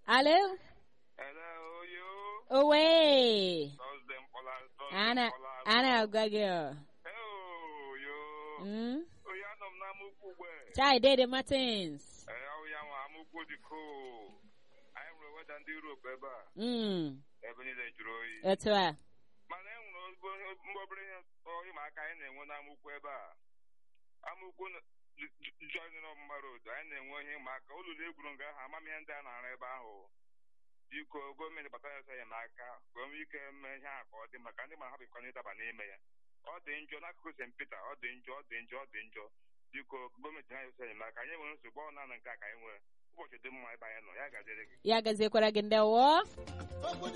Hello? Hello, you. Away. Thursday Mpola. Thursday Ana Mpola. ana agagio. Hello, you. Mm? Oya anọ m n'amụkwu ugbe. Chai Dede Martins. Ee, ọ ya nwa amụkwu dị cool. Anyị nwere weda ndị Europe ebe a. Mm. Ebe niile jụrụ oyi. Otu a. Mana e nwere ozugbo ihe mgbe obere ihe ịma aka anyị na-enwe n'amụkwu ebe a. Amụkwu Johnson Ọmụma Road, anyị na-enwe ihe ịma aka. Ụlọ egwuru nga ahụ amam ihe ndị a na-arụ ebe ahụ. Biko, gọọmenti batara ya enyemaka ka o nwee ike mee ihe a ka ọ dị maka ndị ma ha bịkwana ịdaba n'ime ya. Ọ dị njọ n'akụkụ St. Peter, ọ dị njọ, ọ dị njọ, ọ dị njọ. Biko, gọọmenti ha esi enyemaka. Anyị nwere nsogbu ọ naanị nke a ka anyị nwere. Ụbọchị dị mma ebe anyị nọ, ya ga-adịrị gị. Ya gaziekwara gị ndewo.